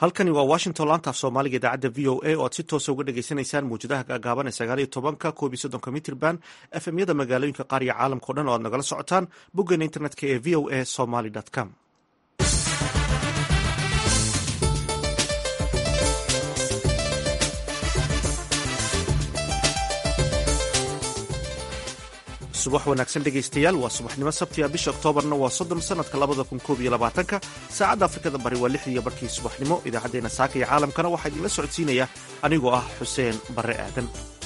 halkani waa washington laantaaf soomaaliga idaacadda v o a oo aad si toosa uga dhagaysanaysaan mawjadaha gaagaaban ee sagaal iyo tobanka koob iyo soddonka mitrban efemyada magaalooyinka qaar iyo caalamka o dhan oo aad nagala socotaan boggeena internetka ee v o a somaly com subax wanaagsan dhegaystayaal waa subaxnimo sabtiga bisha oktoobarna waa soddon sanadka labada kun koob iyo labaatanka saacadda afrikada bari waa lix iyo barkii subaxnimo idaacaddeenna saaka iyo caalamkana waxaa idinla socodsiinaya anigoo ah xuseen barre aadan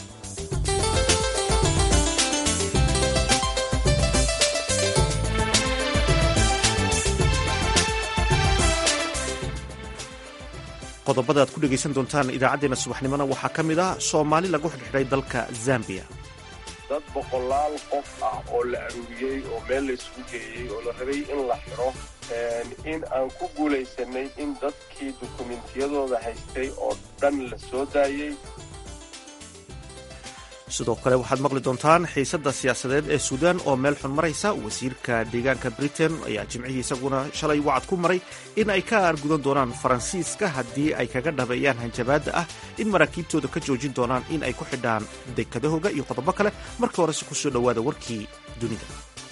qodobada aad ku dhegaysan doontaan idaacaddeenna subaxnimona waxaa ka mid ah soomaali lagu xidhxidhay dalka zambiya dad boqolaal qof ah oo la aruuriyey oo meel la isugu geeyey oo la rabay in la xidho in aan ku guulaysanay in dadkii dukumentiyadooda haystay oo dhan la soo daayey sidoo kale waxaad maqli doontaan xiisadda siyaasadeed ee suudaan oo meel xun maraysa wasiirka deegaanka britain ayaa jimcihii isaguna shalay wacad ku maray in ay ka aargudan doonaan faransiiska haddii ay kaga dhabeeyaan hanjabaadda ah in maraakiibtooda ka joojin doonaan in ay ku xidhaan dekadahooga iyo qodobo kale marka horese ku soo dhowaada warkii dunida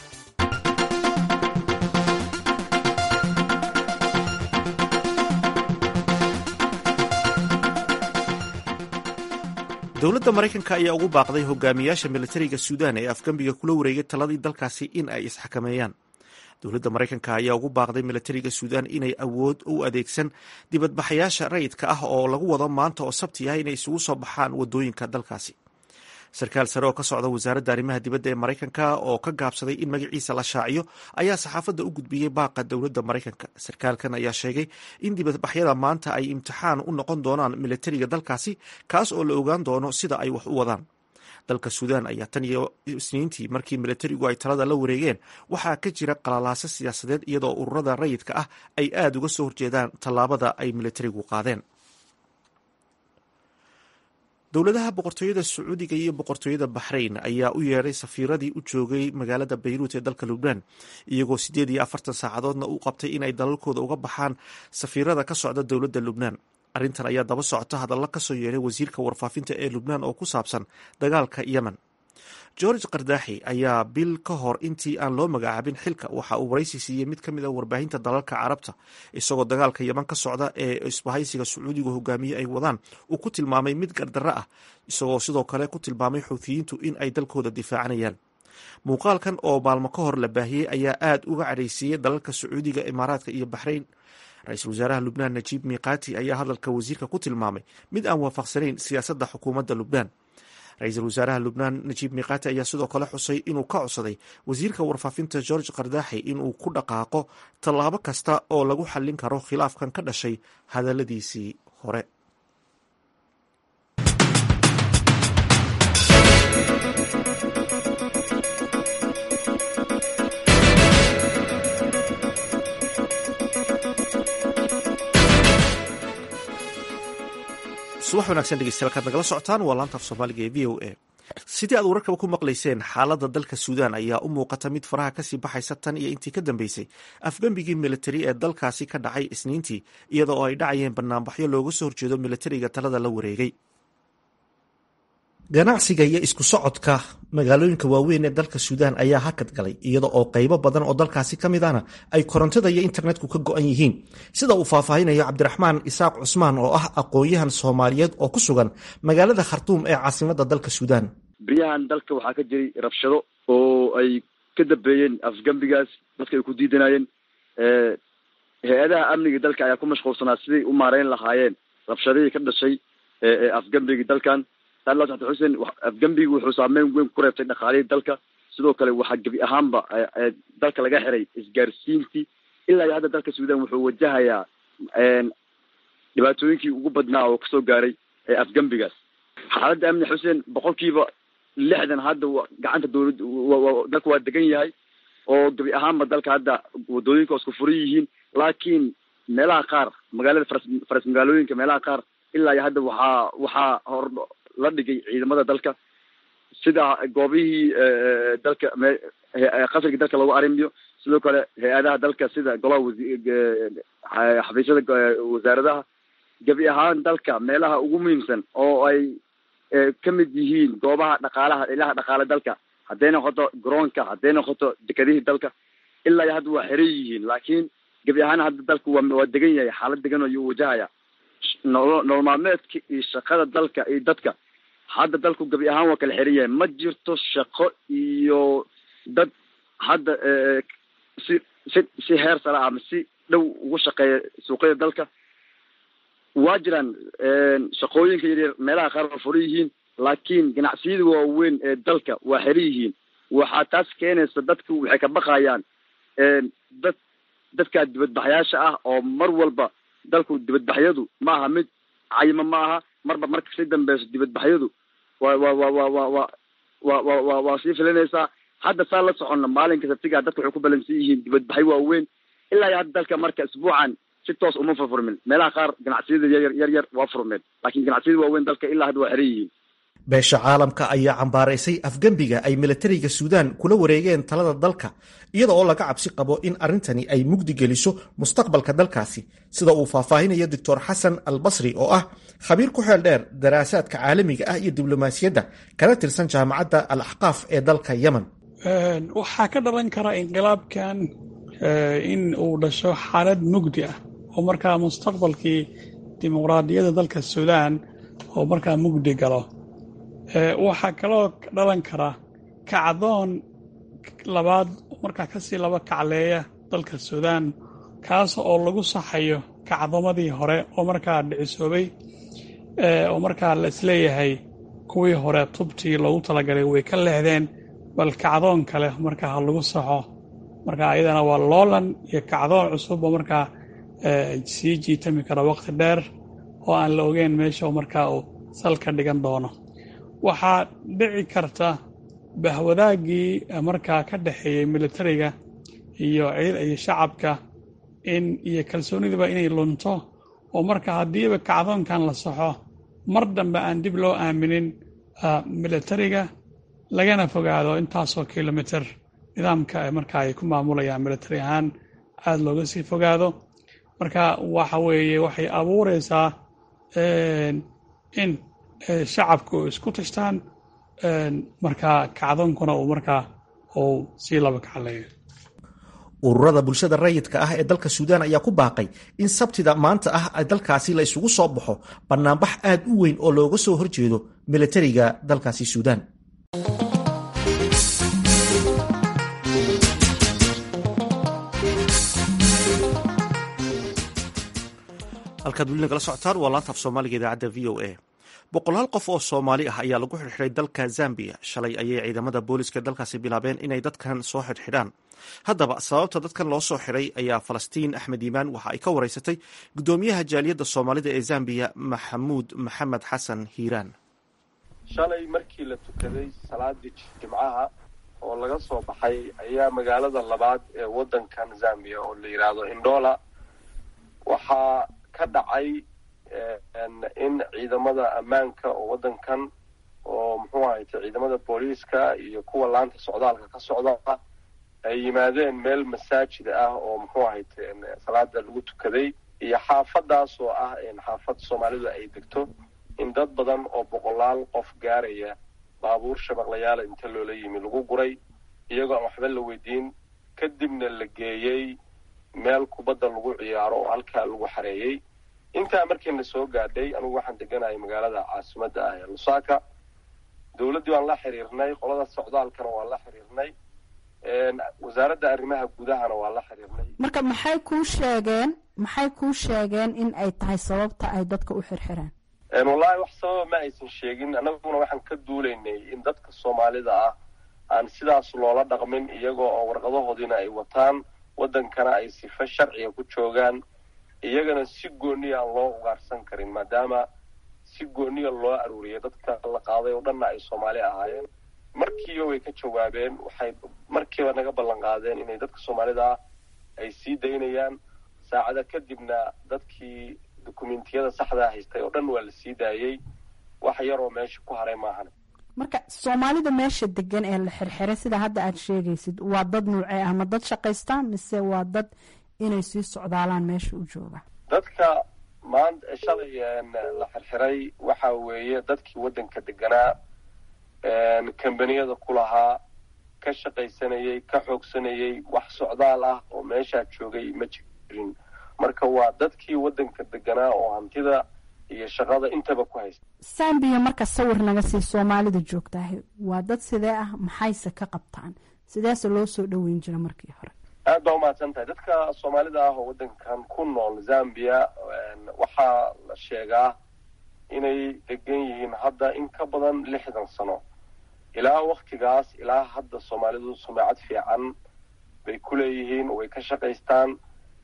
dowladda maraykanka ayaa ugu baaqday hogaamiyaasha militariga suudaan ee afgembiga kula wareegay taladii dalkaasi in ay isxakameeyaan dowladda maraykanka ayaa ugu baaqday militariga suudaan inay awood u adeegsan dibadbaxayaasha rayidka ah oo lagu wado maanta oo sabti ah inay isugu soo baxaan wadooyinka dalkaasi sarkaal sare oo ka socda wasaaradda arrimaha dibadda ee maraykanka oo ka gaabsaday in magaciisa la shaaciyo ayaa saxaafadda u gudbiyey baaqa dowladda maraykanka sarkaalkan ayaa sheegay in dibadbaxyada maanta ay imtixaan u noqon doonaan militariga dalkaasi kaas oo la ogaan doono sida ay wax u wadaan dalka suudaan ayaa tan iyo isniintii markii militarigu ay talada la wareegeen waxaa ka jira qalalaaso siyaasadeed iyadoo ururada rayidka ah ay aada uga soo horjeedaan tallaabada ay militarigu qaadeen dowladaha boqortooyada sacuudiga iyo boqortooyada baxrayn ayaa u yeedhay safiiradii u joogay magaalada bayruut ee dalka lubnaan iyagoo siddeed iyo afartan saacadoodna u qabtay inay dalalkooda uga baxaan safiirada ka socda dowladda lubnaan arrintan ayaa daba socota hadalla kasoo yeedhay wasiirka warfaafinta ee lubnaan oo ku saabsan dagaalka yemen george kardaaxi ayaa bil ka hor intii aan loo magacaabin xilka waxa uu waraysi siiyey mid ka mid a warbaahinta dalalka carabta isagoo dagaalka yeman ka socda ee isbahaysiga sacuudigu hogaamiye ay wadaan uu ku tilmaamay mid gardarro ah isagoo sidoo kale ku tilmaamay xuutiyiintu in ay dalkooda difaacanayaan muuqaalkan oo maalmo ka hor la baahiyey ayaa aada uga cadhaysiiyey dalalka sacuudiga imaaraadka iyo baxrayn ra-iisul wasaaraha lubnaan najiib miiqaati ayaa hadalka wasiirka ku tilmaamay mid aan waafaqsanayn siyaasadda xukuumadda lubnaan ra-iisul wasaaraha lubnaan najiib miiqaati ayaa sidoo kale xusay inuu ka codsaday wasiirka warfaafinta george kardaaxi inuu ku dhaqaaqo tallaabo kasta oo lagu xallin karo khilaafkan ka dhashay hadalladiisii hore subax wanagsan dhegeystayaal kaad nagala socotaan waa laanta af soomaaliga ee v o a sidii aad wararkaba ku maqlayseen xaaladda dalka suudaan ayaa u muuqata mid faraha kasii baxaysa tan iyo intii ka dambeysay afgembigii militari ee dalkaasi ka dhacay isniintii iyada oo ay dhacayeen banaanbaxyo looga soo horjeedo militariga talada la wareegay ganacsiga iyo isku socodka magaalooyinka waaweyn ee dalka suudaan ayaa hakad galay iyada oo qaybo badan oo dalkaasi ka mid ahna ay korontada iyo internetku ka go-an yihiin sida uu faahfaahinayo cabdiraxmaan isaaq cusmaan oo ah aqoon-yahan soomaaliyeed oo ku sugan magaalada khartuum ee caasimadda dalka suudaan beryahan dalka waxaa ka jiray rabshado oo ay ka dambeeyeen afgembigaas dadka ay ku diidanayeen hay-adaha amniga dalka ayaa ku mashquulsanaa siday u maareyn lahaayeen rabshadihii ka dhashay afgembigii dalkan saala xasan xuseen afgembigi wuxuu saameyn weyn ku reebtay dhaqaalihii dalka sidoo kale waxaa gebi ahaanba dalka laga xiray isgaarsiintii ilaa iyo hadda dalka suudan wuxuu wajahayaa dhibaatooyinkii ugu badnaa oo kasoo gaaray afgembigaas xaaladda amni xuseen boqolkiiba lixdan hadda gacanta dawlad dalka waa degan yahay oo gebi ahaanba dalka hadda wadooyinka isku furan yihiin laakiin meelaha qaar magaalada faras faras magaalooyinka meelaha qaar ilaa iyo hadda waxaa waxaa hor la dhigay ciidamada dalka sida goobihii dalka qasriga dalka lagu arrimiyo sidoo kale hay-adaha dalka sida golaha wasi xafiisyada wasaaradaha gebi ahaan dalka meelaha ugu muhiimsan oo ay ka mid yihiin goobaha dhaqaalaha ilaha dhaqaale dalka hadday noqoto garoonka hadday noqoto dekadihii dalka ilaa iyo hadda waa xiran yihiin laakiin gebi ahaan hadda dalku waa waa degan yahay xaalad degan ayuu wajahaya nolo nolol maalmeedka iyo shaqada dalka iyo dadka hadda dalku gebi ahaan waa kala xiran yahay ma jirto shaqo iyo dad hadda si si si heer sare ama si dhow ugu shaqeeya suuqyada dalka waa jiraan shaqooyinka yaryar meelaha qaar waa furan yihiin laakiin ganacsiyada waaweyn ee dalka waa xiran yihiin waxaa taas keenaysa dadku waxay ka baqayaan dad dadka dibadbaxyaasha ah oo mar walba dalku dibadbaxyadu ma aha mid cayimo ma aha marba marka sii dambeyso dibadbaxyadu wa wa wa wa wa wa wa wa wa waa sii filinaysaa hadda saa la soconna maalinka sabtiga dadka waxay ku balansan yihiin dibadbaxyo waaweyn ilaa iyo hadda dalka marka isbuucan si toos uma furfurmin meelaha qaar ganacsiyada yaryar yar yar waa furmeen laakiin ganacsiyada waaweyn dalka ilaa hadda waa xiran yihiin beesha caalamka ayaa cambaaraysay afgembiga ay milatariga suudaan kula wareegeen talada dalka iyada oo laga cabsi qabo in arrintani ay mugdi geliso mustaqbalka dalkaasi sida uu faahfaahinayo doctor xasan al basri oo ah khabiir ku xeel dheer daraasaadka caalamiga ah iyo diblomaasiyadda kana tirsan jaamacadda al axqaaf ee dalka yemen waxaa ka dhalan kara inqilaabkan in uu dhasho xaalad mugdi ah oo markaa mustaqbalkii dimuqraadiyadda dalka suudaan oo markaa mugdi galo waxaa kaloo dhalan kara kacdoon labaad markaa kasii laba kacleeya dalka suudaan kaas oo lagu saxayo kacdomadii hore oo markaa dhicisoobay oo markaa la isleeyahay kuwii hore tubtii loogu talagalay way ka leexdeen bal kacdoon kale markaa ha lagu saxo marka ayadana waa loolan iyo kacdoon cusub oo markaa sii jiitami kara waqti dheer oo aan la ogeyn meesha markaa uu salka dhigan doono waxaa dhici karta bahwadaaggii markaa ka dhexeeyey militariga iyo iyo shacabka in iyo kalsoonidiba inay lunto oo marka haddiiba kacdoonkan la saxo mar dambe aan dib loo aaminin militariga lagana fogaado intaasoo kilomitr nidaamka marka ay ku maamulayaan militari ahaan aada looga sii fogaado marka waxa weeye waxay abuureysaa in shacabku isku tashtaan markaa kacdoonkuna uu markaa uu sii laba kacleeyo ururada bulshada rayidka ah ee dalka suudaan ayaa ku baaqay in sabtida maanta ah dalkaasi la isugu soo baxo banaanbax aad u weyn oo looga soo horjeedo militariga dalkaasi suudaan halkaad weli nagala socotaan waa laanta af soomaaliga idaacadda v o a boqolaal qof oo soomaali ah ayaa lagu xidhxidhay dalka zambiya shalay ayay ciidamada booliska dalkaasi bilaabeen inay dadkan soo xidhxidhaan haddaba sababta dadkan loo soo xidhay ayaa falastiin axmed yimaan waxa ay ka wareysatay guddoomiyaha jaaliyadda soomaalida ee zambiya maxamuud maxamed xasan hiiraan shalay markii la tukaday salaadii jimcaha oo laga soo baxay ayaa magaalada labaad ee waddankan zambiya oo la yidhaahdo indhola waxaa ka dhacay in ciidamada ammaanka oo waddankan oo muxuu ahayte ciidamada booliiska iyo kuwa laanta socdaalka ka socda ay yimaadeen meel masaajid ah oo muxuu ahayte salaada lagu tukaday iyo xaafadaas oo ah xaafad soomaalidu ay degto in dad badan oo boqolaal qof gaaraya baabuur shabaqlayaala inta loola yimi lagu guray iyagoo aan waxba la weydiin kadibna la geeyey meel kubadda lagu ciyaaro oo halkaa lagu xareeyey intaa markiina soo gaadhay anigu waxaan deganahay magaalada caasimadda ah ee lusaka dowladdii waan la xiriirnay qolada socdaalkana waan la xiriirnay wasaaradda arrimaha gudahana waan la xiriirnay marka maxay kuu sheegeen maxay kuu sheegeen in ay tahay sababta ay dadka u xirxireen wallahi wax sababa ma aysan sheegin annaguna waxaan ka duulaynay in dadka soomaalida ah aan sidaas loola dhaqmin iyagoo oo warqadahoodiina ay wataan waddankana ay sifa sharciga ku joogaan iyagana si gooniya aan loo ugaarsan karin maadaama si gooniya loo aruuriyay dadka la qaaday oo dhanna ay soomaali ahaayeen markiiba way ka jawaabeen waxay markiiba naga ballan qaadeen inay dadka soomaalida ah ay sii daynayaan saacada kadibna dadkii dukumentiyada saxdaa haystay oo dhan waa la sii daayey wax yaroo meesha ku haray maahan marka soomaalida meesha degan ee la xirxiray sida hadda aad sheegaysid waa dad nuucee ah ma dad shaqaysta mise waa dad inay sii socdaalaan meesha u jooga dadka maanta shalay la xirxiray waxa weeye dadkii waddanka deganaa kambaniyada ku lahaa ka shaqaysanayay ka xoogsanayay wax socdaal ah oo meeshaa joogay ma jirin marka waa dadkii waddanka deganaa oo hantida iyo shaqada intaba ku haysta sambiya marka sawir naga sii soomaalida joogtahay waa dad sidee ah maxayse ka qabtaan sideese loo soo dhoweyn jira markii hore aad baa umahadsan tahay dadka soomaalida ah oo waddankan ku nool zambia waxaa la sheegaa inay degan yihiin hadda in ka badan lixdan sano ilaa waktigaas ilaa hadda soomaalidu sumacad fiican bay ku leeyihiin way ka shaqaystaan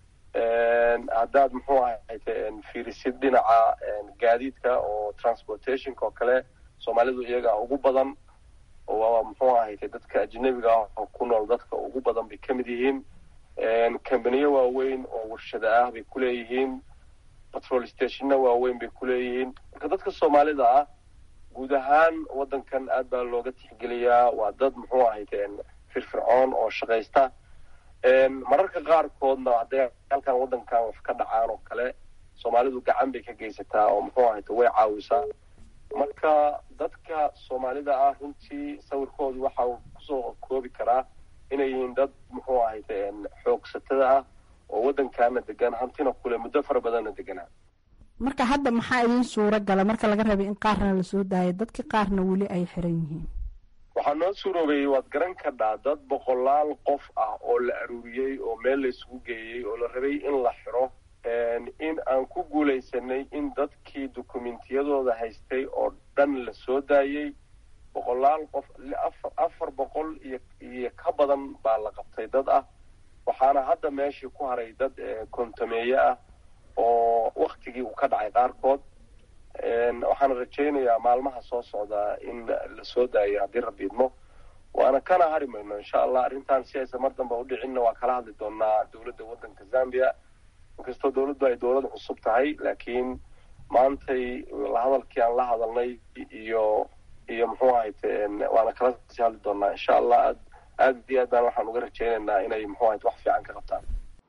haddaad muxuu ahayte fiirisid dhinaca gaadiidka oo transportationka oo kale soomaalidu iyaga ugu badan oo muxuu ahayte dadka ajnabiga ah oo ku nool dadka ugu badan bay ka mid yihiin kambaniyo waaweyn oo warshada ah bay ku leeyihiin patrol stationna waaweyn bay ku leeyihiin marka dadka soomaalida ah guud ahaan waddankan aad baa looga tixgeliyaa waa dad muxuu ahayte firfircoon oo shaqaysta mararka qaarkoodna hadday halkan waddankan wax ka dhacaan oo kale soomaalidu gacan bay ka geysataa oo muxuu ahayte way caawisaa marka dadka soomaalida ah runtii sawirkoodu waxa uu kusoo koobi karaa inay yihiin dad muxuu ahayte xoogsatada ah oo waddankaana degan hantina kule muddo fara badanna deganaa marka hadda maxaa idiin suuro gala marka laga rabay in qaarna lasoo daayo dadkii qaarna weli ay xiran yihiin waxaa noo suuroobeyey waad garan kadhaa dad boqolaal qof ah oo la aruuriyey oo meel la isugu geeyey oo la rabay in la xiro in aan ku guulaysanay in dadkii dukumentiyadooda haystay oo dhan la soo daayey boqolaal qof afar boqol iyo iyo ka badan baa la qabtay dad ah waxaana hadda meeshii ku haray dad kontameeye ah oo waktigii uu ka dhacay qaarkood waxaana rajaynayaa maalmaha soo socdaa in la soo daayo haddii rabbi idmo waana kana hari mayno insha allah arrintan si aysan mar damba udhicinna waa kala hadli doonaa dowladda waddanka zambia inkastoo dowladdu ay dowlad cusub tahay laakiin maantay hadalkii aan la hadalnay iyo iyo muxuu ahayte waana kala sii hadli doonaa insha allah aad aad iyo aad baan waxaan uga rajaynaynaa inay muxuu ahayte wax fiican ka qabtaan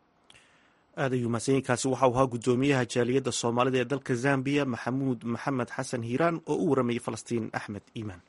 aad ayuu mahadsanyiinkaasi waxa uu ahaa guddoomiyaha jaaliyadda soomaalida ee dalka zambiya maxamuud maxamed xasan hiiraan oo u waramayay falastiin axmed iimaan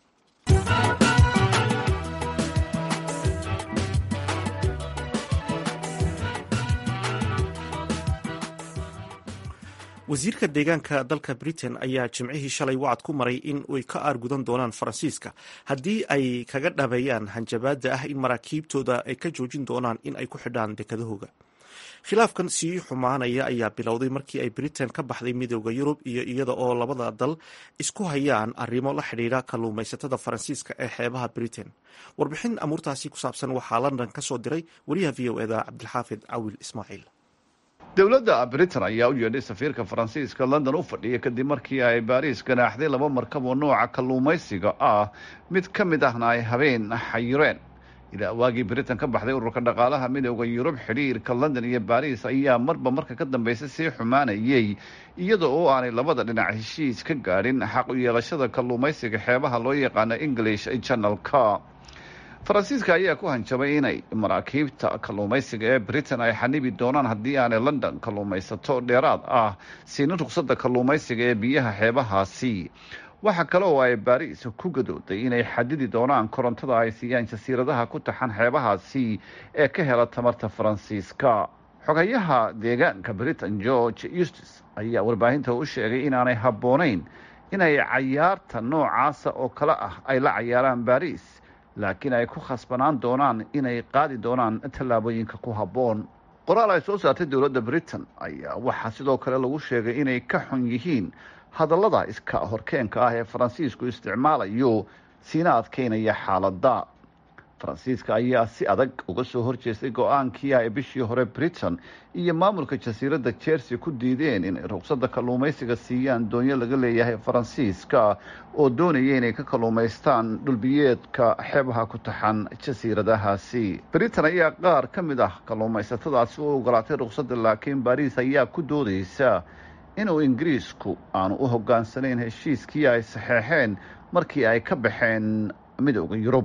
wasiirka deegaanka dalka britain ayaa jimcihii shalay wacad ku maray in ay ka aargudan doonaan faransiiska haddii ay kaga dhabeeyaan hanjabaadda ah in maraakiibtooda ay ka joojin doonaan in ay ku xidhaan dekadahooga khilaafkan sii xumaanaya ayaa bilowday markii ay britain ka baxday midooda yurub iyo iyada oo labada dal isku hayaan arrimo la xidhiidha kalluumaysatada faransiiska ee xeebaha britain warbixin amuurtaasi ku saabsan waxaa london ka soo diray wariyaha v o eda cabdilxaafid cawil ismaaciil dowladda britain ayaa u yeedhay safiirka faransiiska london u fadhiya kadib markii ay baariis ganaaxday laba markab oo nooca kalluumaysiga ah mid ka mid ahna ay habeen xayireen ilaa waagii britain ka baxday ururka dhaqaalaha midooda yurub xidhiirka london iyo baariis ayaa marba marka ka dambaysa sii xumaanayay iyada oo aanay labada dhinac heshiis ka gaadhin xaq u yeelashada kalluumaysiga xeebaha loo yaqaano english channelka faransiiska ayaa ku hanjabay inay maraakiibta kalluumaysiga ee britain ay xanibi doonaan haddii aanay london kalluumaysato dheeraad ah siinin ruqsadda kalluumaysiga ee biyaha xeebahaasi waxaa kale oo ay baariis ku gadooday inay xadidi doonaan korontada ay siiyaan jasiiradaha ku taxan xeebahaasi ee ka hela tamarta faransiiska xogayaha deegaanka britain george eustis ayaa warbaahinta u sheegay inaanay habboonayn inay cayaarta noocaasa oo kale ah ay la cayaaraan baariis laakiin ay ku khasbanaan doonaan inay qaadi doonaan tallaabooyinka ku habboon qoraal ay soo saartay dowladda britain ayaa waxaa sidoo kale lagu sheegay inay ka xun yihiin hadallada iska horkeenka ah ee faransiisku isticmaalayo siina adkeynaya xaaladda faransiiska ayaa si adag uga soo horjeestay go-aankii ay bishii hore britain iyo maamulka jasiiradda jersey ku diideen inay ruqsadda kalluumaysiga siiyaan doonyo laga leeyahay faransiiska oo doonaya inay ka kalluumaystaan dhulbiyeedka xeebaha ku taxan jasiiradahaasi britain ayaa qaar ka mid ah kalluumaysatadaasi u ogolaatay ruqsadda laakiin baariis ayaa ku doodeysa inuu ingiriisku aanu u hogaansanayn heshiiskii ay saxeexeen markii ay ka baxeen midooda yurub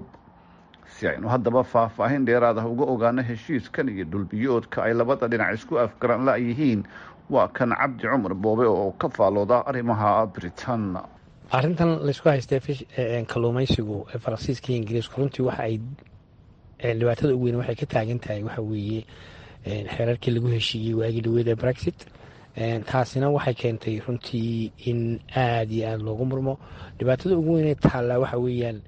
si aynu haddaba faahfaahin dheeraad ah uga ogaano heshiiskan iyo dhulbiyoodka ay labada dhinac isku afgaran la-yihiin waa kan cabdi cumar boobe oo ka faalooda arrimaha britain arrintan laysku haystee kalluumaysigu faransiiska iyo ingiriisku runtii waxa ay dhibaatada ugu weyn waxay ka taagan tahay waxa weeye xeerarkii lagu heshiiyey waagii dhaweed ee brexit taasina waxay keentay runtii in aada iyo aada loogu murmo dhibaatada ugu weynee taallaa waxa weeyaan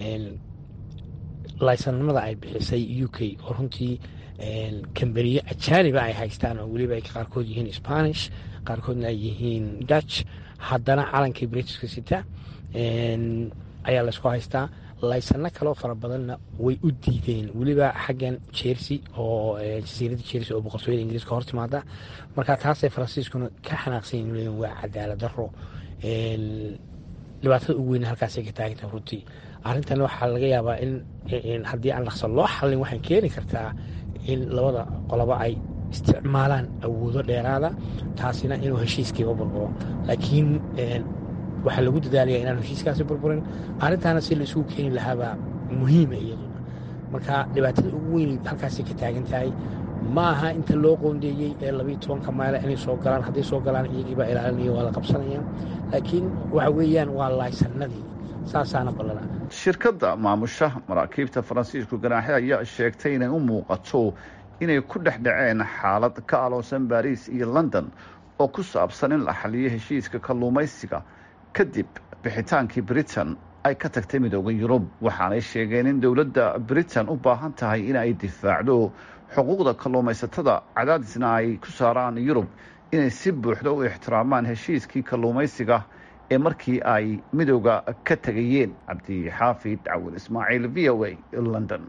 laysanimada ay bixisay u k oo runtii kambaniyo ajaaniba ay haystaan oo weliba ay qaarkood yihiin spanish qaarkoodna ay yihiin dutch haddana calankii britiska sita ayaa laysku haystaa laysano kaloo fara badanna way u diideen weliba xaggan jersey oo jasiiradda jersey oo boqortooyada ingiriiska hor timaada marka taasay faransiiskuna ka xanaaqsan yihin waa cadaalad daro dhibaatada ugu weyn halkaasay ka taagantaha runtii arrintan waxaa laga yaabaa in haddii aan dhaqso loo xallin waxay keeni kartaa in labada qolobo ay isticmaalaan awoodo dheeraada taasina inuu heshiiskiiba burburo laakiin waxaa lagu dadaalaya inaan heshiiskaasi burburin arrintaana si la isugu keeni lahaabaa muhiima iyaduna marka dhibaatada ugu weyn halkaasay ka taagan tahay ma aha inta loo qoondeeyey ee labayo tobanka mayla inay soo galaan hadday soo galaan iyagiibaa ilaalinaya waa la qabsanaya laakiin waxa weeyaan waa laaysanadii saasaana ballana shirkadda maamusha maraakiibta faransiisku ganaaxe ayaa sheegtay inay u muuqato inay ku dhex dhaceen xaalad ka aloosan baariis iyo london oo ku saabsan in la xaliyo heshiiska kalluumaysiga kadib bixitaankii britain ay ka tagtay midooda yurub waxaanay sheegeen in dowladda britain u baahan tahay in ay difaacdo xuquuqda kalluumaysatada cadaadisna ay ku saaraan yurub inay si buuxda u ixtiraamaan heshiiskii kalluumaysiga ee markii ay midooda ka tegayeen cabdixaafid cawil ismaaciil v o a london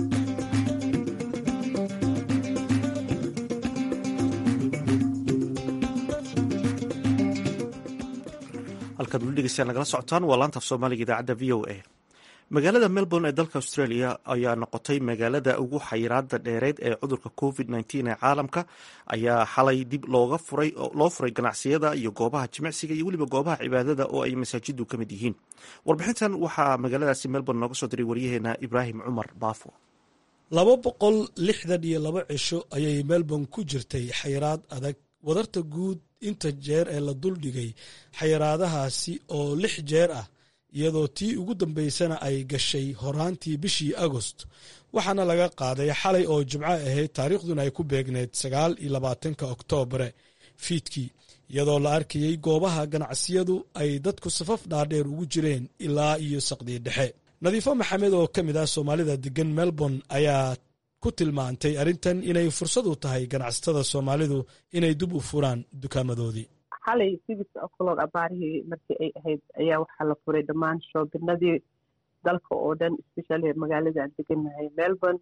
halkaad weli dhegeystayaa nagala socotaan waa laanta af soomaaliga idaacadda v o a magaalada melbourne ee dalka australia ayaa noqotay magaalada ugu xayiraada dheereed ee cudurka covid nteen ee caalamka ayaa xalay dib looga furay loo furay ganacsiyada iyo goobaha jimicsiga iyo weliba goobaha cibaadada oo ay masaajidu ka mid yihiin warbixintan waxaa magaaladaasi melbourne nooga soo diray waryaheena ibraahim cumar baafo laba boqol lixdan iyo laba cisho ayay melbourne ku jirtay xayiraad adag wadarta guud inta jeer ee la duldhigay xayiraadahaasi oo lix jeer ah iyadoo tii ugu dambaysana ay gashay horaantii bishii agost waxaana laga qaaday xalay oo jimco ahayd taariikhduna ay ku beegneyd sagaal iyo labaatanka oktoobre fiidkii iyadoo la arkayey goobaha ganacsiyadu ay dadku safaf dhaadheer ugu jireen ilaa iyo saqdii dhexe nadiifo maxamed oo ka mid ah soomaalida degan melbourne ayaa ku tilmaantay arrintan inay fursad u tahay ganacsatada soomaalidu inay dib u furaan dukaamadoodii xalay sigis o'clock abaarihii markii ay ahayd ayaa waxaa la furay dhammaan shoobinadii dalka oo dhan especially magaalada aan degannahay melbourne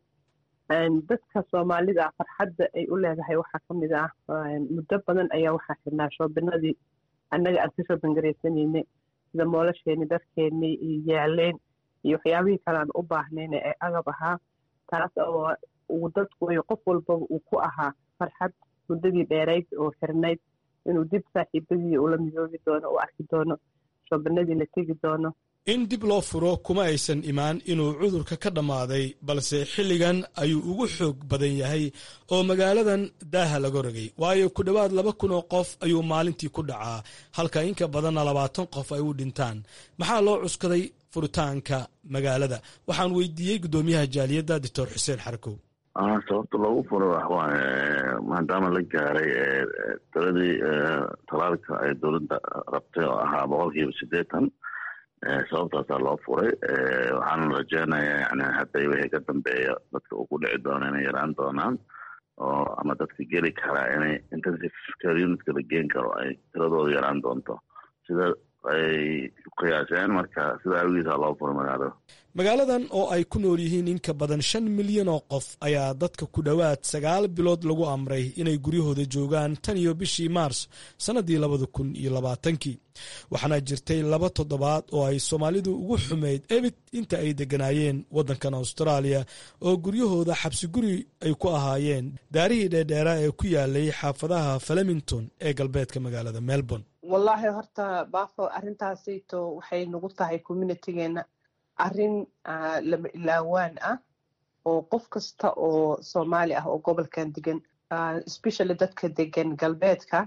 dadka soomaalida farxadda ay u leedahay waxaa ka mid ah muddo badan ayaa waxaa xirnaa shoobinadii annaga aan ka shoobin garaysanayne sida moolasheenni dharkeennii iyo yaaleen iyo waxyaabihii kale aan u baahnayna ee agab ahaa taas oo uu dadku qof walbaba uu ku ahaa farxad muddadii dheerayd oo xirnayd inuu dib saaxiibadii ula midoobi doono u arki doono shoobinadii la tegi doono in dib loo furo kuma aysan imaan inuu cudurka ka dhammaaday balse xilligan ayuu ugu xoog badan yahay oo magaaladan daaha laga rogay waayo ku dhowaad laba kun oo qof ayuu maalintii ku dhacaa halka inka badanna labaatan qof ay u dhintaan maxaa loo cuskaday furitaanka magaalada waxaan weydiiyey guddoomiyaha jaaliyadda doctor xuseen xarkow sababta loogu furo waxwaaye maadaama la gaaray tiradii talaalka ay dowladda rabtay oo ahaa boqol kiiba siddeetan sababtaasaa loo furay waxaana rajeynayaa yani hadday wixii ka dambeeya dadka uu ku dhici doono inay yaraan doonaan oo ama dadka geli karaa inay intensive care unitka la geen karo ay tiradooda yaraan doonto sida ay qiyaaseen marka sida awgiisa loo furay magaalada magaaladan oo ay ku nool yihiin in ka badan shan milyan oo qof ayaa dadka ku dhowaad sagaal bilood lagu amray inay guryahooda joogaan tan iyo bishii maars sannaddii labada kun iyo labaatankii waxaana jirtay laba toddobaad oo ay soomaalidu ugu xumayd ebid inta ay degganaayeen waddankan austraaliya oo guryahooda xabsi guri ay ku ahaayeen daarihii dheerdheeraa ee ku yaalay xaafadaha flemington ee galbeedka magaalada melbourne wallaahi horta baafo arrintaasayto waxay nagu tahay communitigeena arrin lama ilaawaan ah oo qof kasta oo soomaali ah oo gobolkan degan especially dadka degan galbeedka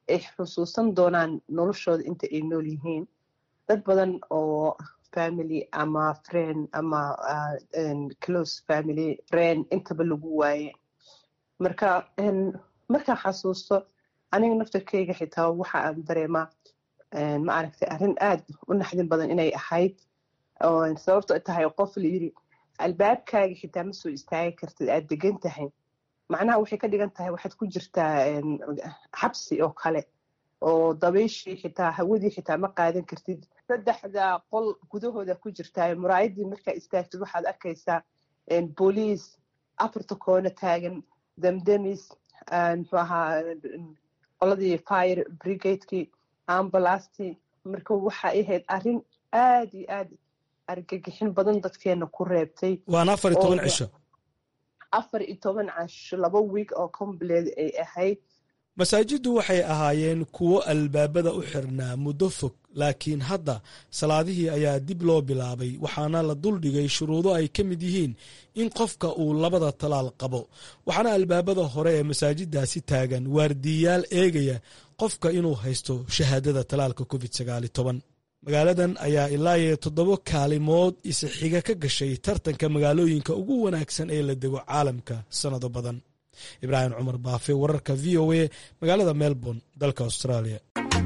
ay xusuusan doonaan noloshooda inta ay nool yihiin dad badan oo family ama friend ama close family friend intaba lagu waaye marka markaan xasuusto aniga naftarkeyga xitaa waxa aan dareemaa ma aragtay arrin aad u naxdin badan inay ahayd sababto tahay qof la yiri albaabkaaga xitaa ma soo istaagi kartid aad degan tahay macnaha waxay ka dhigan tahay waxaad ku jirtaa xabsi oo kale oo dabayshii xitaa hawadii xitaa ma qaadan kartid saddexda qol gudahooda ku jirtaa muraayadii markaa istaagtid waxaad arkaysaa booliis afarta koona taagan damdamis muxuu ahaa qoladii fire brigadekii ambalastii marka waxay ahayd arrin aad iyo aad argagixin badan dadkeena ku reebtay waana afar iyo toban cisho afar iyo toban casho laba wiig oo complet ay ahayd masaajiddu waxay ahaayeen kuwo albaabada u xirnaa muddo fog laakiin hadda salaadihii ayaa dib loo bilaabay waxaana la duldhigay shuruudo ay ka mid yihiin in qofka uu labada talaal qabo waxaana albaabada hore ee masaajiddaasi taagan waardiyayaal eegaya qofka inuu haysto shahaadada talaalka covid sagaali toban magaaladan ayaa ilaa iyo toddoba kaalimood isixiga ka gashay tartanka magaalooyinka ugu wanaagsan ee la dego caalamka sannado badan ibraahim cumar baafe wararka v o a magaalada melbourne dalka australia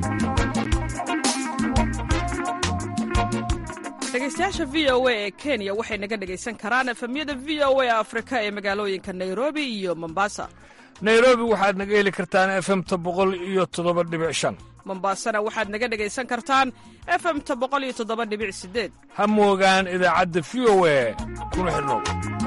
dhegeystayaasha v o a ee kenya waxay naga dhegaysan karaan efemyada v o a afrika ee magaalooyinka nairobi iyo mombasa nairobi waxaad naga heli kartaan efemta boqol iyo toddoba dhibic shan mombasana waxaad naga dhegaysan kartaan efemta boqol iyo toddoba dhibic sideed ha moogaan idaacadda v o a kuna xidhnow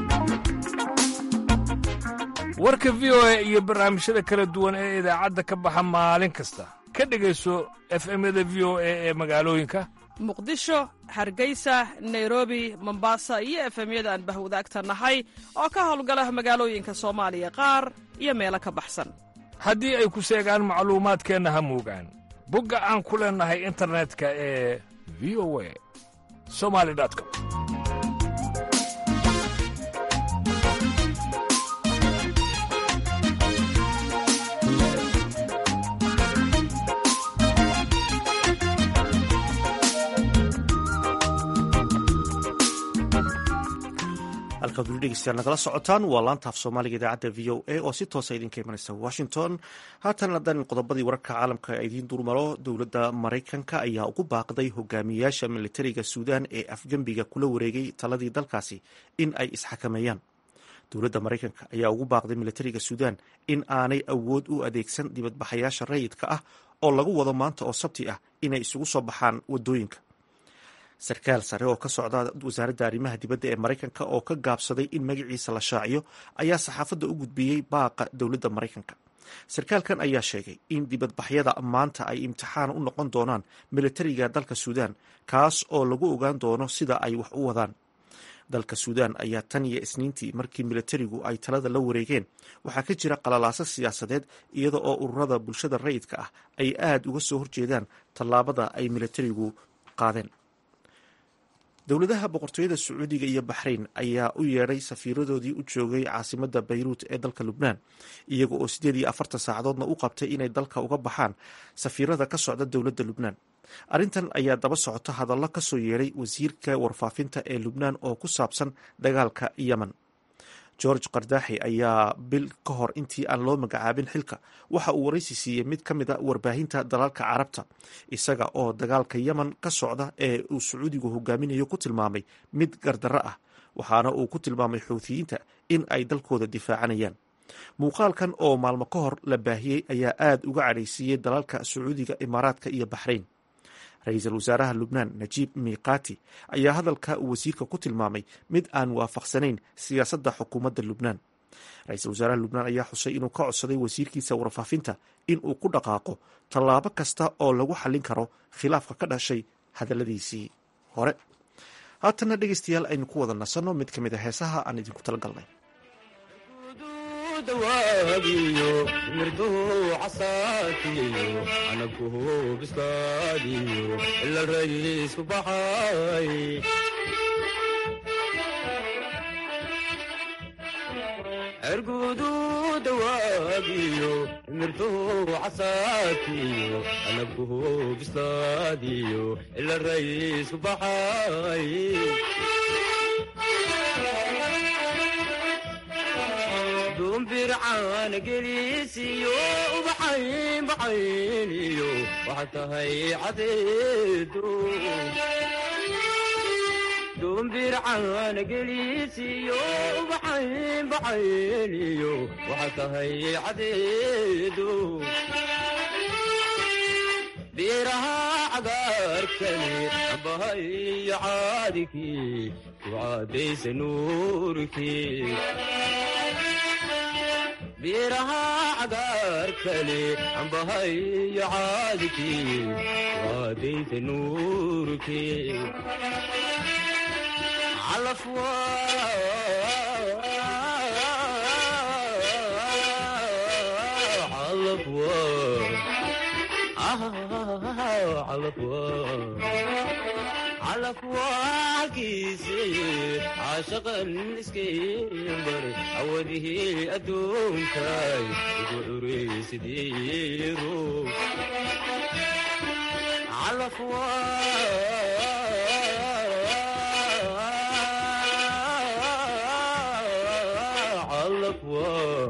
warka v o a iyo barnaamijyada kala duwan ee idaacadda ka baxa maalin kasta ka dhegayso efemyada v o a ee magaalooyinka muqdisho hargeysa nairobi mombasa iyo efemyada aan bahwadaagta nahay oo ka howlgala magaalooyinka soomaaliya qaar iyo meelo ka baxsan haddii ay ku seegaan macluumaadkeenna ha moogaan bogga aan ku leennahay internetka ee v o a somali com halkaad weli dhegeystayaal nagala socotaan waa laanta af soomaaliga idaacadda v o a oo si toosa idinka imanaysa washington haatan haddaan qodobadii wararka caalamka idiin durmaro dowladda maraykanka ayaa ugu baaqday hogaamiyayaasha militariga suudaan ee afgembiga kula wareegay taladii dalkaasi in ay isxakameeyaan dowladda maraykanka ayaa ugu baaqday militariga suudaan in aanay awood u adeegsan dibadbaxayaasha rayidka ah oo lagu wado maanta oo sabti ah inay isugu soo baxaan wadooyinka sarkaal sare oo ka socda wasaaradda arrimaha dibadda ee maraykanka oo ka gaabsaday in magaciisa la shaaciyo ayaa saxaafadda u gudbiyey baaqa dowladda maraykanka sarkaalkan ayaa sheegay in dibadbaxyada maanta ay imtixaan u noqon doonaan militariga dalka suudaan kaas oo lagu ogaan doono sida ay wax u wadaan dalka suudaan ayaa tan iyo isniintii markii militarigu ay talada la wareegeen waxaa ka jira qalalaaso siyaasadeed iyada oo ururada bulshada rayidka ah ay aada uga soo horjeedaan tallaabada ay militarigu qaadeen dowladaha boqortooyada sacuudiga iyo baxrayn ayaa u yeedhay safiiradoodii u joogay caasimadda bayruut ee dalka lubnaan iyaga oo siddeed iyo afartan saacadoodna u qabtay inay dalka uga baxaan safiirada ka socda dowladda lubnaan arrintan ayaa daba socota hadallo ka soo yeedhay wasiirka warfaafinta ee lubnaan oo ku saabsan dagaalka yemen george kardaaxi ayaa bil ka hor intii aan loo magacaabin xilka waxa uu waraysi siiyey mid ka mid a warbaahinta dalalka carabta isaga oo dagaalka yemen ka socda ee uu sacuudigu hogaaminayo ku tilmaamay mid gardarro ah waxaana uu ku tilmaamay xuutiyiinta in ay dalkooda difaacanayaan muuqaalkan oo maalmo ka hor la baahiyey ayaa aada uga cadhaysiiyey dalalka sacuudiga imaaraadka iyo baxrayn ra-iisul wasaaraha lubnaan najiib miiqaati ayaa hadalka uu wasiirka ku tilmaamay mid aan waafaqsanayn siyaasadda xukuumadda lubnaan ra-iisul wasaaraha lubnaan ayaa xusay inuu ka codsaday wasiirkiisa warfaafinta in uu ku dhaqaaqo tallaabo kasta oo lagu xallin karo khilaafka ka dhashay hadalladiisii hore haatanna dhegeystayaal aynu ku wada nasanno mid ka mid a heesaha aan idinku talagalnay dawaabiyo mirduhu casaatiyo anaguhu bislaadiyo ila rayiisku baxay ergudu dawaa wahabiyo mirtuhu casaatiyo anabkuhu bislaadiyo ila raysku baxay dumbircaana gelisiyo ubaxayn baxayniyo waxaa tahay cadeedo dumbircaana gelisiyo ubaxayn baxayniyo waxaa tahay cadeedo beeraha cagaarkani ambahayo caadikii ku caadaysa nuurkii beeraha cagaarkani ambahayo caadikii ku caadaysa nuurkii calafwa calafwa calafwaalkiisi caashaqan iskaybar awadihii adduunkay ugu curaysidii ruux calafwa calafwa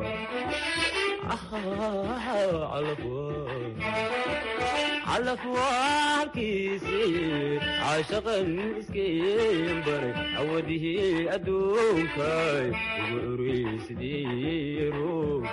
calafwaalkiisi caashaqan iskaybaray awadihii adduunkay ugu curaysidii ruux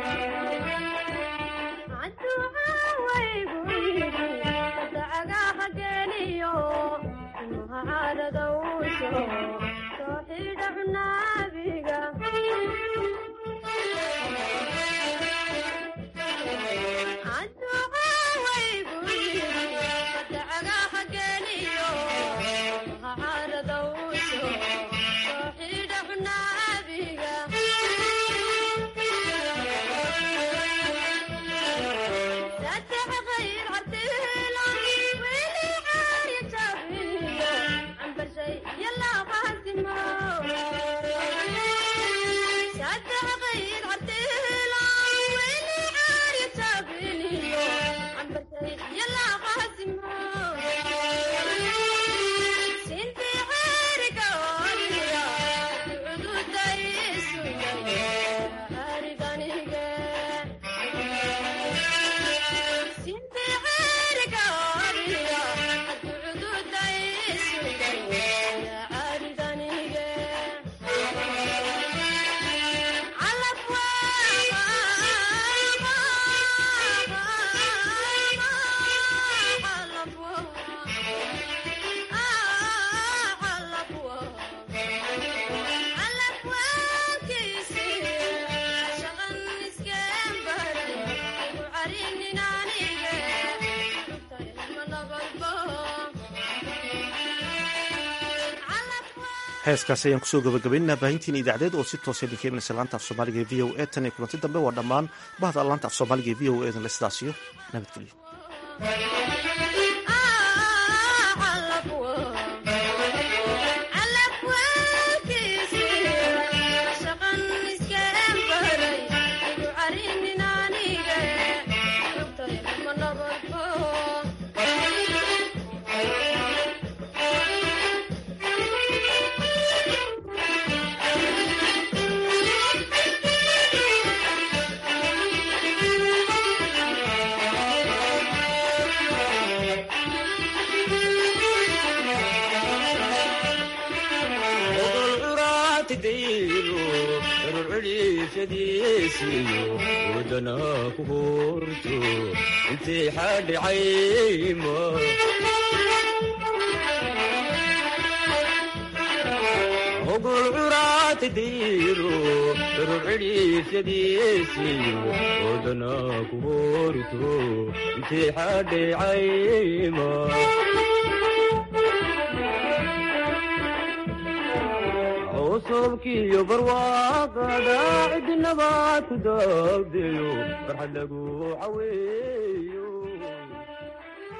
heeskaasi ayaan kusoo gabagabaynaa baahintiin idaacadeed oo si toosa idinka imanaysa laanta af soomaaliga ee v o e tan iyo kulanti dambe waa dhammaan bahda laanta af soomaaliga ee v o e dan la sidaasiyo nabadgelyo wadana ku horto intay xadhicayma hogol curaati diiro darur cidhiifyadiisiyo wadana ku horto intay xadhicayma cusubkiyo barwaaqada cidinaba ku daagdeyo farxad lagu caweeyo